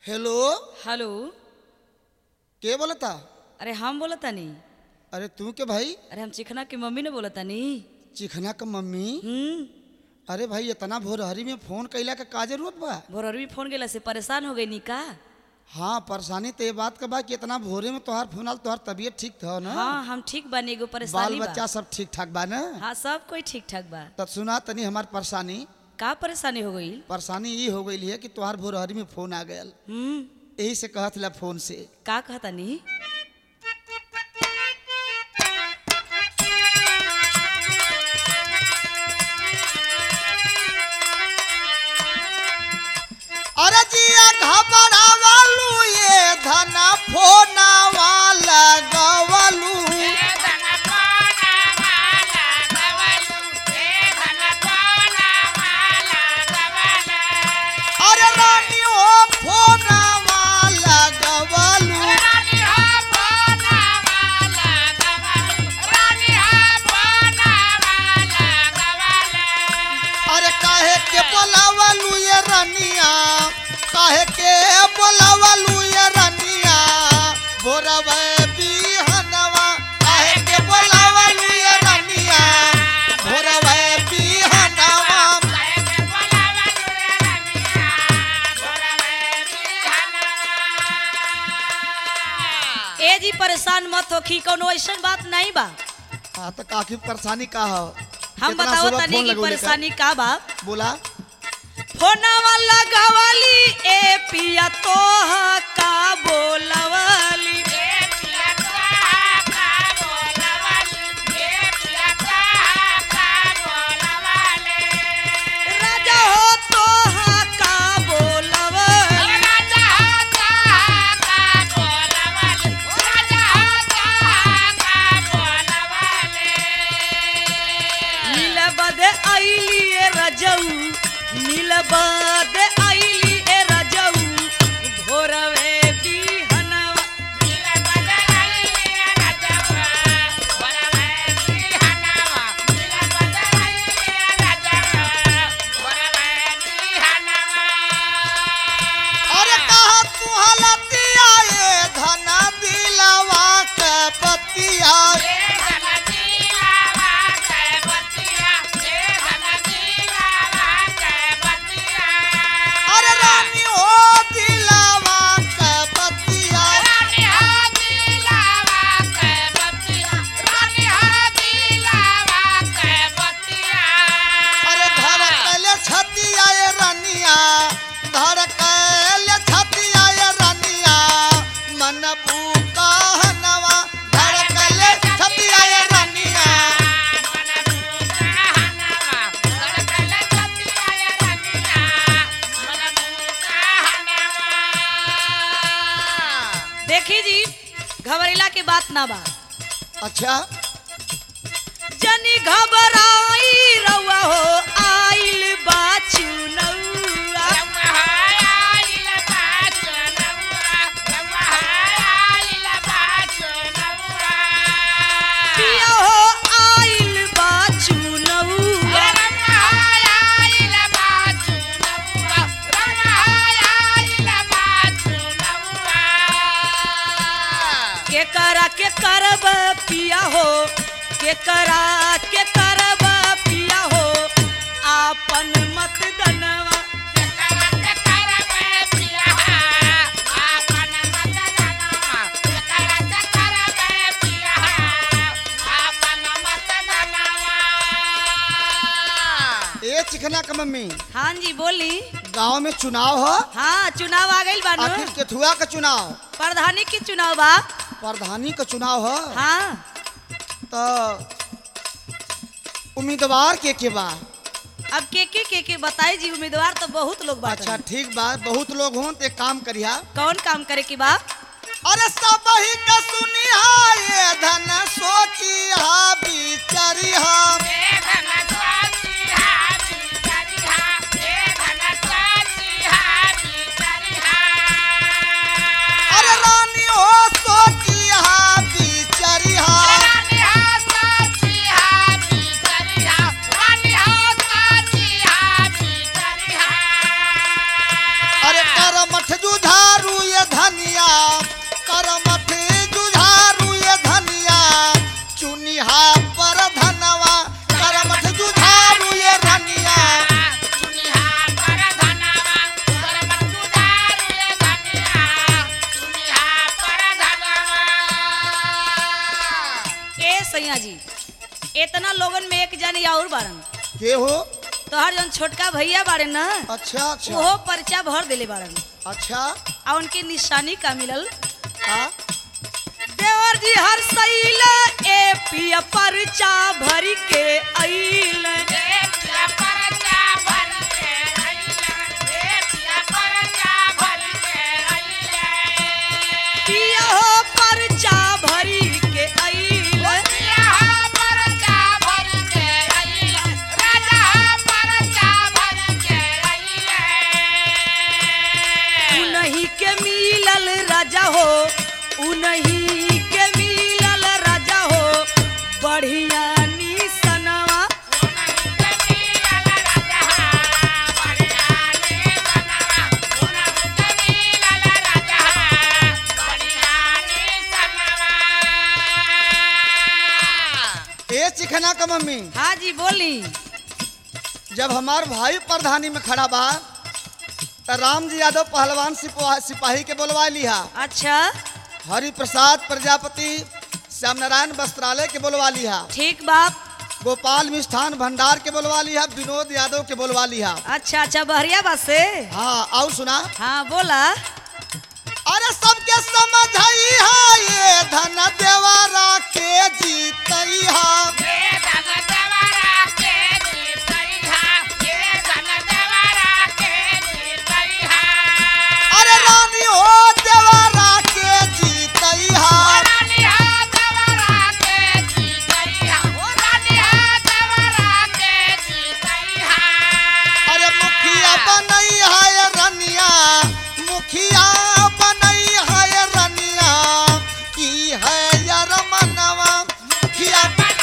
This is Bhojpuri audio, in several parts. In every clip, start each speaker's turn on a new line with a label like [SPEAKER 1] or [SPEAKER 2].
[SPEAKER 1] हेलो
[SPEAKER 2] हेलो
[SPEAKER 1] के बोलता
[SPEAKER 2] अरे हम बोला तानी
[SPEAKER 1] अरे तू के भाई
[SPEAKER 2] अरे हम चिकना की मम्मी ने बोला तानी
[SPEAKER 1] चिखना का मम्मी
[SPEAKER 2] हम्म
[SPEAKER 1] अरे भाई इतना भोरहरी में फोन कैला का का जरूरत बा
[SPEAKER 2] भोररवी फोन गेला से परेशान हो गई नी का
[SPEAKER 1] हाँ परेशानी तो ये बात का बा कि इतना भोरे में तोहार फोन आल तोहार तबीयत ठीक था ना
[SPEAKER 2] हाँ हम ठीक बानी एगो
[SPEAKER 1] बाल
[SPEAKER 2] परेशानी बा
[SPEAKER 1] बच्चा सब ठीक ठाक बा ना
[SPEAKER 2] हाँ सब कोई ठीक ठाक बा
[SPEAKER 1] तब सुना तनी हमार परेशानी
[SPEAKER 2] का परेशानी हो गई
[SPEAKER 1] परेशानी ये हो गई है कि तोहार भोरहरी में फोन आ गयल
[SPEAKER 2] हम्म
[SPEAKER 1] यही से कहत ला फोन से
[SPEAKER 2] का कहता नी
[SPEAKER 1] अरे जिया घबरावलू ये धना फोना वाला गवलू अरे रानी ओ फोना वाला गवलू अरे काहे के बोलावलू ये रनिया काहे के बोलावलू ये रनिया भोरवे बिहनवा काहे के बोलावलू ये रनिया भोरवे बिहनवा
[SPEAKER 2] ए जी परेशान मत हो की कोनो ऐसा बात नहीं बा
[SPEAKER 1] हाँ तो काफी परेशानी का हो
[SPEAKER 2] हम
[SPEAKER 1] कितना
[SPEAKER 2] बताओ
[SPEAKER 1] सुबह
[SPEAKER 2] तनी
[SPEAKER 1] फोन
[SPEAKER 2] की
[SPEAKER 1] लगौले का?
[SPEAKER 2] परेशानी का बा
[SPEAKER 1] बोला
[SPEAKER 2] फोनवा लगवली ए पिया तोहा का बोलवली राजा हो तोहा का बोलवली नीलबद आईली ए रजऊ नीलबद आईली ए रजऊ भोरवे बिहनवा
[SPEAKER 1] अरे कहा तू हलतिया ये धना दिलवा के पतिया अरे रानी हो दिलवा के पतिया अरे धर कैले छतिया ये रनिया धर कैले छतिया ये रनिया मन भूका हनवा धर कैले छतिया ये रनिया
[SPEAKER 2] देखी जी घबरेला के बात ना बा
[SPEAKER 1] अच्छा
[SPEAKER 2] जनी घबराई रउआ हो आइल बा चुनौआ पिया हो आइल बा चुनौआ के करा के करब पिया हो के करा के करब पिया हो आपन मत दनवा
[SPEAKER 1] ए चिकना का मम्मी
[SPEAKER 2] हाँ जी बोली
[SPEAKER 1] गांव में चुनाव हो
[SPEAKER 2] हाँ चुनाव आ गई बानू
[SPEAKER 1] आखिर केथुआ का चुनाव
[SPEAKER 2] प्रधानी की चुनाव बा
[SPEAKER 1] प्रधानी का चुनाव हो
[SPEAKER 2] हाँ
[SPEAKER 1] तो उम्मीदवार के के बा
[SPEAKER 2] अब के के के के बताई जी उम्मीदवार तो बहुत लोग बात
[SPEAKER 1] अच्छा ठीक बा बहुत लोग हों तो एक काम करिया
[SPEAKER 2] कौन काम करे की बा
[SPEAKER 1] अरे सब ही का सुनिया ये धन सोचिया बिचरिया अरे रानी हो सोचिया बिचरिया अरे कर मठ जुझार के हो
[SPEAKER 2] तोहर जौन छोटका भैया बाड़े न
[SPEAKER 1] अच्छा अच्छा
[SPEAKER 2] ओहो पर्चा भर देले बाड़न
[SPEAKER 1] अच्छा
[SPEAKER 2] आ उनके निशानी का मिलल
[SPEAKER 1] हाँ
[SPEAKER 2] देवर जी हर सैला ए पिया पर्चा भर के अइल पिया हो पर्चा भरी के अइल उनही के मिलल राजा हो उनही के मिलल राजा हो बढ़िया निसनवा
[SPEAKER 1] ए चिखना का मम्मी
[SPEAKER 2] हाँ जी बोली
[SPEAKER 1] जब हमार भाई प्रधानी में खड़ा बा त राम जी यादव पहलवान सिपा- सिपाही के बोलवा लिहा
[SPEAKER 2] अच्छा
[SPEAKER 1] हरि प्रसाद प्रजापति श्याम नारायण वस्त्रालय के बोलवा लिहा
[SPEAKER 2] ठीक बाप
[SPEAKER 1] गोपाल मिष्ठान भंडार के बोलवा लिहा विनोद यादव के बोलवा लिहा
[SPEAKER 2] अच्छा अच्छा बहरिया बस से
[SPEAKER 1] हाँ आओ सुना
[SPEAKER 2] हाँ बोला
[SPEAKER 1] अरे सबके समझाई हा ये धन देवारा के जीतई हा अरे रानी हो देवारा के जीतई हा अरे मुखिया बनई है रनिया मुखिया बनई है रनिया की है यार मनवा मुखिया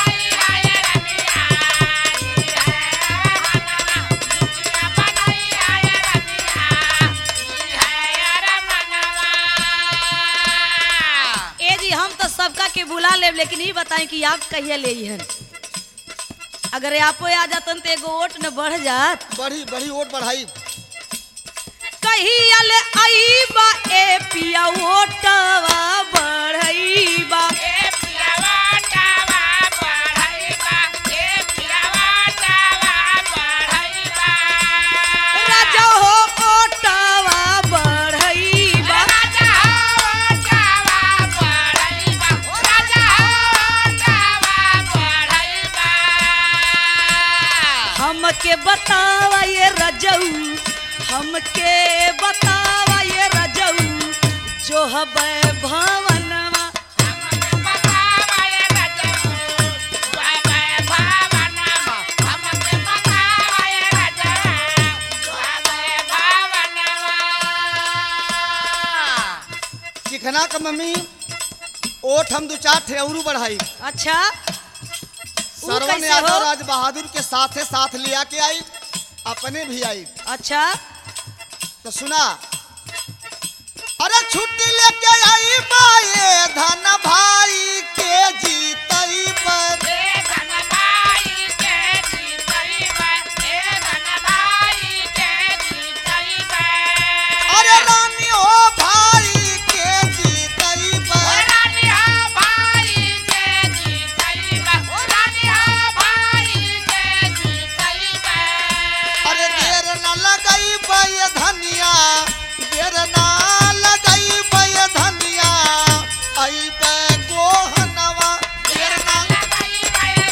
[SPEAKER 2] ए जी हम तो सबका के बुला लेब लेकिन ये बताएं कि आप कहिया ले हन अगर आपो आ जातन तो एगो वोट न बढ़ जात
[SPEAKER 1] बड़ी बड़ी वोट बढ़ाई
[SPEAKER 2] कहिया ले आई बा ए पिया वोटवा बढ़ई बा राजा हो वोटवा बढ़ई बा हमके बतावा ये रजऊ हमके बतावा ये रजऊ जो हबै भवनवा
[SPEAKER 1] चिखना का मम्मी ओठ हम दो चार थे औरू बढ़ाई
[SPEAKER 2] अच्छा ऊ
[SPEAKER 1] सरवन
[SPEAKER 2] कैसे
[SPEAKER 1] यादव
[SPEAKER 2] हो?
[SPEAKER 1] राज बहादुर के साथे साथ लिया के आई अपने भी आई
[SPEAKER 2] अच्छा
[SPEAKER 1] तो सुना अरे छुट्टी लेके आई बाए धन भाई के जीतई पर अरे रानी हो भाई के जीतई पर अरे देर न लगई बय धनिया देर न लगई बय धनिया आई बे गोहनवा देर न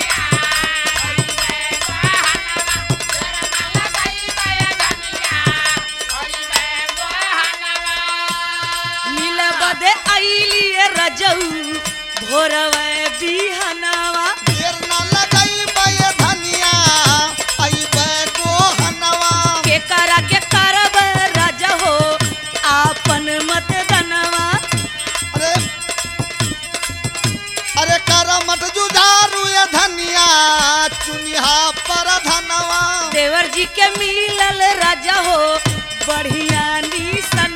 [SPEAKER 2] मिल बदे आईली ये रजऊ भोरवे बिहनवा
[SPEAKER 1] देर न लगई बय धनिया आई बे गोहनवा
[SPEAKER 2] के करा के करब राजा हो आपन मत दनवा
[SPEAKER 1] अरे अरे कर मत जुझारू ये धनिया चुनिहा पर धनवा
[SPEAKER 2] देवर जी के मिलल राजा हो बढ़िया निसन